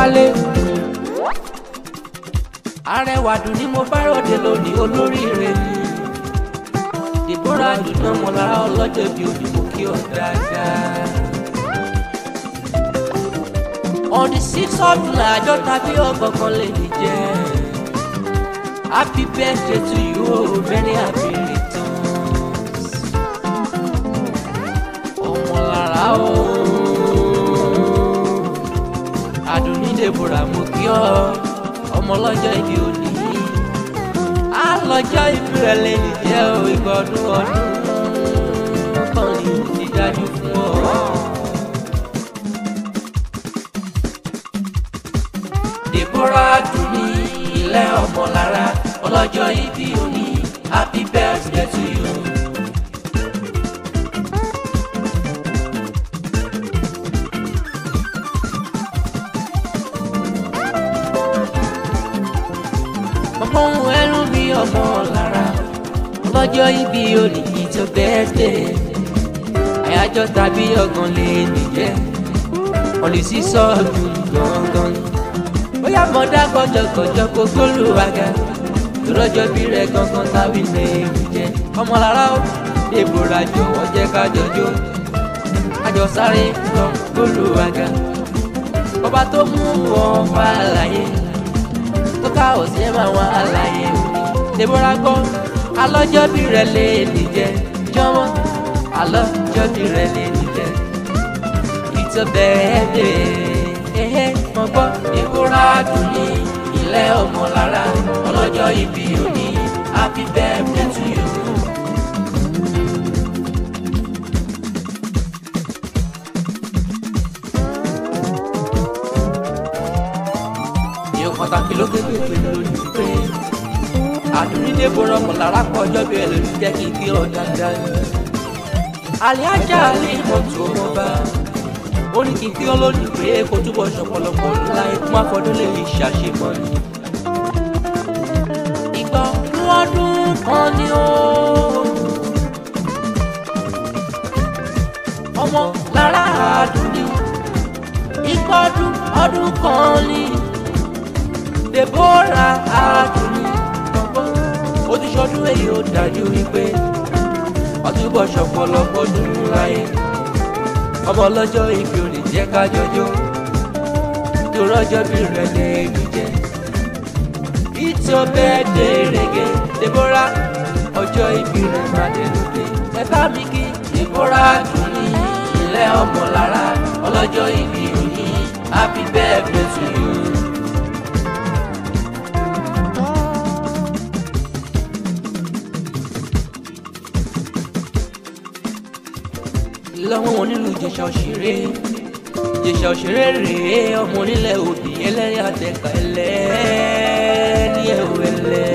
wálé. arẹwà dùn ní mo bá ròde lónìí olóríire ni. Deborah dùn náà mo lára ọlọ́jọ́ bí òdìbò kí ọ dáadáa. on the sixth of July àjọ tàbí ọgbọ̀ngàn lè ní jẹ́. happy birthday to you o many happy returns. ọmọ lára o àdùnní Deborah mo kí ọ ọmọ ọlọ́jọ́ ìbí òní alọ́jọ́ ìbí rẹ̀ lè ní jẹ́ o ìgbà ọdún ọdún kan ní ti dájú fún ọ. Deborah dùn ní ilé ọmọ lára ọlọ́jọ́ ìbí òní happy birthday to you. ọmọ ohun ẹrú bí ọmọ lára ọlọ́jọ́ ìbí òní it's your birthday àyájọ́ tàbí ọgbọ̀n lè nìjẹ́ ọ̀lẹ́sí sọ́ọ̀dù gangan bóyá mọ̀dá kọjọkọjọ kó gbólúwàgà lọ́jọ́ bí rẹ̀ gangan táwí lè jẹ́ ọmọlára ó Deborah jọ̀wọ́ jẹ́ ká jọjọ́ kájọ sáré lọ gbólúwàgà ọba tó mú wọn wá láyé tó ká òsì ẹ̀ máa wá láyé Deborah gbọ́ alọ́jọ́ bí rẹ̀ lè nìjẹ́ jọ̀wọ́ alọ́jọ́ bí rẹ̀ lè nìjẹ́ it's a birthday ehe mo gbọ́ Deborah dùn ní ilé ọmọ lára ọlọ́jọ́ ìbí òní happy birthday to you. ìyẹn pàtàkì ló kéde pé lónìí pé àdùnní Deborah ọmọ lára pọ̀ ọjọ́ bí ẹ lórí jẹ́ kí n kí ọ dáadáa. àlẹ́ ajá lè mọ̀ tó mọ́ bá ó ní kí n kí ọlọ́dún pé kó túbọ̀ ṣọ̀pọ̀lọpọ̀ láì kún àfọdún lè ṣàṣemọ́ ni. ìgbà ọdún kan ni ó ọmọ lára àdùn ni ìgbà ọdún ọdún kan ni Deborah àdùn ni ó ti ṣọdún èyí ó dájú wípé ọtúbọ̀ ṣọ̀pọ̀lọpọ̀ dùn láyé ọmọ ọlọ́jọ́ ìbí ò lè jẹ́ ká jọjọ́ nítorí ọjọ́ bí rẹ̀ lè rí jẹ́. It's your birthday reggae Deborah ọjọ́ ìbí rẹ̀ máa dé lóde. ẹ bá mi kí Deborah dùn ní ilé ọmọ lára ọlọ́jọ́ ìbí òní happy birthday to you. lọ́wọ́ onílù Ìjẹ̀ṣà òṣèré Ìjẹ̀ṣà òṣèré rèé ọmọ onílẹ̀ òbí ẹlẹ́rìí àtẹ̀kà ẹlẹ́ni ẹ̀wọ̀ ẹlẹ́.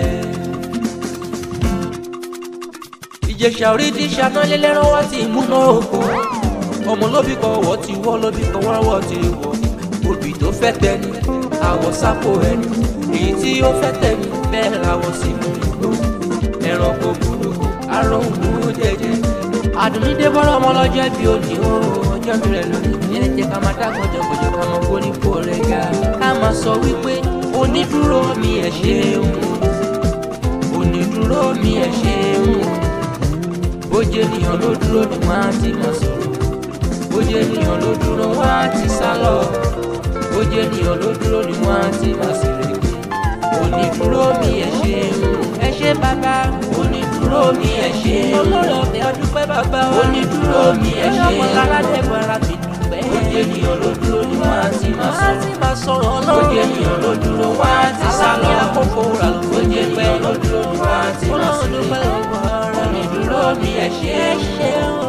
Ìjẹ̀ṣà orí ti ṣáná lẹ́lẹ́rán wá ti múná oko ọmọ lóbì kan wọ́ ti wọ́ lóbì kan wọ́rọ́wọ́ ti wọ́ òbí tó fẹ́ tẹni àwọ̀ sápò ẹni èyí tí ó fẹ́ tẹni bẹ́ẹ̀ làwọ̀ sí mú igbó ẹranko burúkú aróhùn jẹjẹ àdùnní Deborah ọmọ ọlọ́jọ́ bí òní o ọjọ́ bí rẹ̀ lónìí yẹn jẹ́ ká máa dá gbọ́jọ́gbọ́jọ́ ká máa kó nípò rẹ̀ ga ká máa sọ wípé onídúró mi ẹ̀ ṣeun onídúró mi ẹ̀ ṣeun bójú ènìyàn ló dúró ni wọ́n á ti máa sọ̀rọ̀ bójú ènìyàn ló dúró wọ́n á ti sá lọ bójú ènìyàn ló dúró ni wọ́n á ti máa sèrè onídúró mi ẹ̀ ṣeun ẹ ṣé bàbá onídúró mi ẹ ṣé olórí ọbẹ̀ ọdún pẹ́ bàbá wa onídúró mi ẹ ṣé ọmọ lára Deborah fi dùpẹ́. ojú ènìyàn ló dúró ni wọ́n á ti máa sọ̀rọ̀ wọ́n á ti máa sọ̀rọ̀ ọlọ́run ojú ènìyàn ló dúró wọ́n á ti sá lọ àkókò rà ló ojú ènìyàn ló dúró ni wọ́n á ti máa sọ̀rọ̀ onídúró mi ẹ ṣé